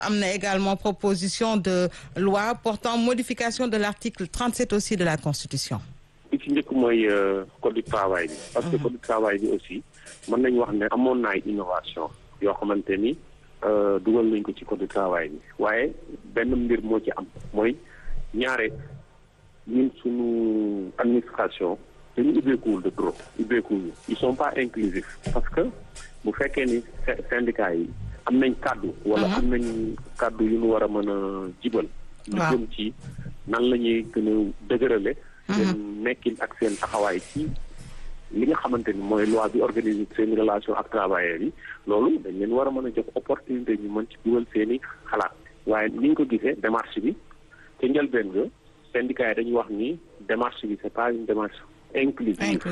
am na également proposition de loi portant modification de l'article 37 aussi de la Constitution. bi ci njëkk mooy code du travail bi. parce que code du travail bi aussi mën nañu wax ne amoon na ay innovation yoo xamante ni dugal nañ ko ci code du travail bi waaye benn mbir moo ci am mooy ñaare ñun suñu administration dañu ubbeekuwul de trop ubbeekuwul ils sont pas inclusifs parce que bu fekkee ni syndicats yi am nañ kàddu wala am nañ kàddu yu ñu war a mën a jibal lu jëm ci nan la ñuy gën a dëgërale seen nekkin ak seen taxawaay ci li nga xamante ni mooy loi bi organiser seen relation ak travailleurs yi loolu dañ leen war a mën a jox opportunité ñu mën ci dugal seen i xalaat waaye ni ñu ko gisee démarche bi ca njëlbeen nga syndicat yi dañuy wax ni démarche bi c'est pas une démarche inclusive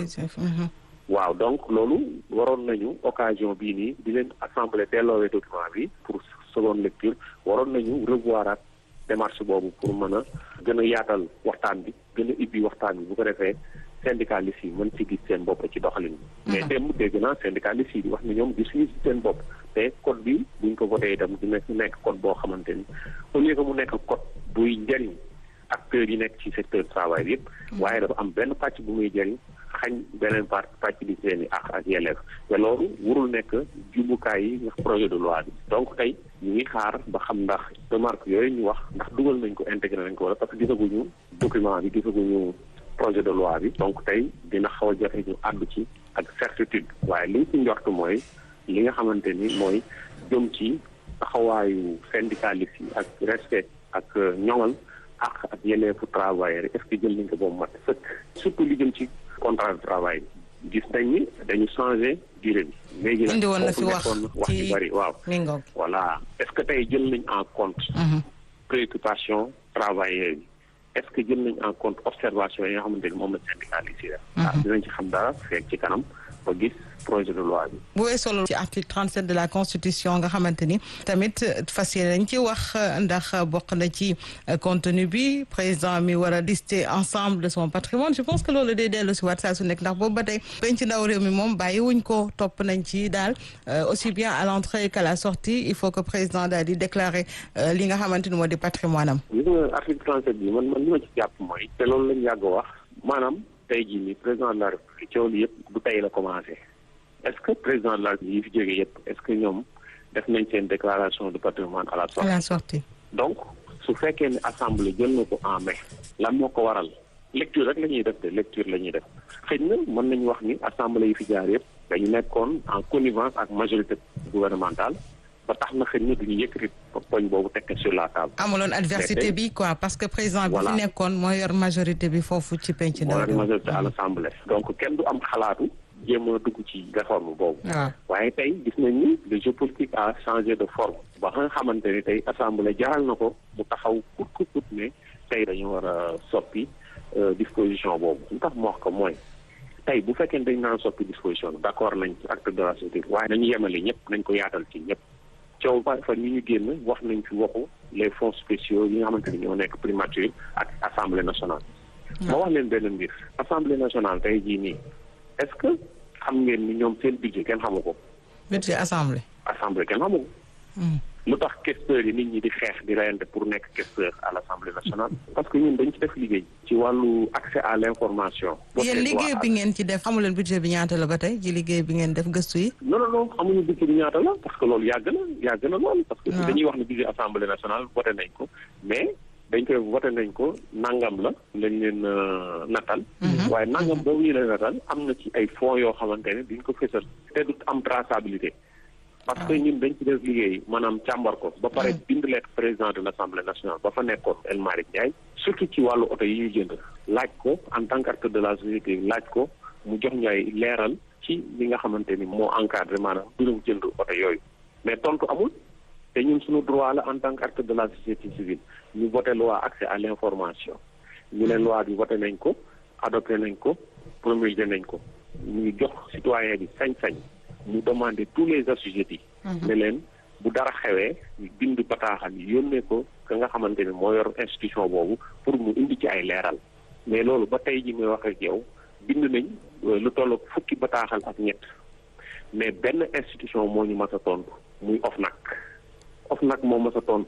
waaw donc loolu waroon nañu occasion bii nii di leen assemblée delloowee document bi pour seconde lecture waroon nañu revoir ak démarche boobu pour mën a gën a yaatal waxtaan bi gën a ibbi waxtaan bi bu ko defee syndicalistes yi mën ci gis seen bopp ci doxalin bi mais démb dégg naa syndicalistes yi di wax ni ñoom gisuñu ci seen bopp te code bi buñ ko voté itam dina nekk code boo xamante ni au lieu que mu nekk code buy njëriñ acteurs yi nekk ci secteur travail bi yëpp waaye dafa am benn pàcc bu muy jëriñ xañ beneen part pàcc bi seen i ak ak yelleef te loolu warul nekk jumbukaay yi nga projet de loi bi donc tey ñu ngi xaar ba xam ndax remarque yooyu ñu wax ndax dugal nañ ko intégré nañ ko wala parce que gisaguñu document bi gisaguñu projet de loi bi donc tey dina xaw a jafe ñu àddu ci ak certitude waaye liñ ci njort mooy li nga xamante ni mooy jëm ci taxawaayu syndicaliste yi ak respect ak ñoŋal ak ak yelleefu travailleur est-ce que jël nañ ko boobu mat sëkk surtout li jëm ci contrat de travail gis nañ ni dañu changé durée bi. léegi nag indi woon na fi wax wax yu bari waaw. voilà est-ce que tey jël nañ en compte. préoccupation travailleurs yi. est-ce que jël nañ en compte observation yi nga xamante ni moom la syndicaliste yi def. ah dinañ ci xam dara fekk ci kanam ba gis projet de loi bi. bu weesoo loolu ci article 37 de la constitution nga xamante ni tamit fas yéene dañ ci wax ndax bokk na ci contenu bi président mi war a lister ensemble de son patrimoine je pense que loolu day dellu si waat saa su nekk ndax boobu ba tey penc ndaw réew mi moom bàyyi wuñ ko topp nañ ci daal aussi bien à l'entrée qu'à la sortie il faut que président daal di déclarer li nga xamante ni moo di patrimoine am. gis nga article 37 bi man man li ma ci jàpp mooy. te loolu lañ yàgg wax maanaam tey jii nii président de la république coow li yëpp du tey la commencé. est-ce que président de la yi fi jógee yëpp est-ce que ñoom def nañ seen déclaration de patrimoine à la sortie. à la sortie. donc su fekkee ne assemblée jël na ko en mai. lan moo ko waral lecture rek la ñuy def de lecture la ñuy def xëy na mën nañu wax ni assemblée yi fi jaar yëpp dañu nekkoon en connivence ak majorité gouvernementale ba tax na xëy na duñu yëkkati poñ boobu tekk sur la table. amuloon adversité bi quoi parce que président bi fi nekkoon moo yor majorité bi foofu ci penc. moo yor majorité à l'assemblée. donc kenn du am xalaatu. jéem a dugg ci réforme boobu. waaye tey gis nañ ni le jeu politique a changé de forme. ba nga xamante ni tey assemblée jaral na ko mu taxaw kut kut kut ne tey dañu war a soppi disposition boobu lu tax mu wax ko mooy tey bu fekkee dañ naan soppi disposition bi d'accord nañ ci acte de la société waaye nañu yemale ñëpp nañ ko yaatal ci ñëpp. coow ba fa ñu ñu génn wax nañ ci waxu les fonds spéciaux yi nga xamante ni ñoo nekk primature ak assemblée nationale. ma wax leen benn mbir assemblée nationale tey jii nii. est-ce que xam ngeen ni ñoom seen budget kenn xamu ko. budget assemblée. assemblée kenn xamu ko. lu tax questeurs yi nit ñi di xeex di reyante pour nekk questeur à l'assemblée nationale. parce que ñun dañ ci def liggéey. ci wàllu accès à l'information. yéen liggéey bi ngeen ci def xamu leen budget bi ñaata la ba tey ci liggéey bi ngeen def gëstu yi. non non non xamuñu budget bi ñaata la parce que loolu yàgg na yàgg na lool. parce que dañuy wax ne budget assemblée nationale voté nañ ko mais. dañ koy voté nañ ko nangam la lañ leen natal waaye nangam boobu ñu leen natal am na ci ay fonds yoo xamante ne duñ ko fësal te du am traçabilité parce que ñun dañ ci def liggéey maanaam càmbar ko ba pare bind lettre président de l'Assemblée nationale ba fa nekkoon El Malick Ndiaye surtout ci wàllu oto yi ñuy jënd laaj ko en tant qu'acteur de la société laaj ko mu jox ñaay leeral ci li nga xamante ni moo encadré maanaam mbirum jënd oto yooyu mais tontu amul te ñun suñu droit la en tant qu'acteur de la société civile ñu voté loi accès à l'information ñu ne loi bi voté nañ ko adopté nañ ko promulgué nañ ko ñu jox citoyen bi sañ-sañ mu demander tous les assujettis ne leen bu dara xewee ñu bind bataaxal yi yónnee ko ka nga xamante ne moo yor institution boobu pour mu indi ci ay leeral mais loolu ba tey ji may wax ak yow bind nañ lu toll fukki bataaxal ak ñett mais benn institution moo ñu mas a tontu muy OFNAC of nag moo mës a tontu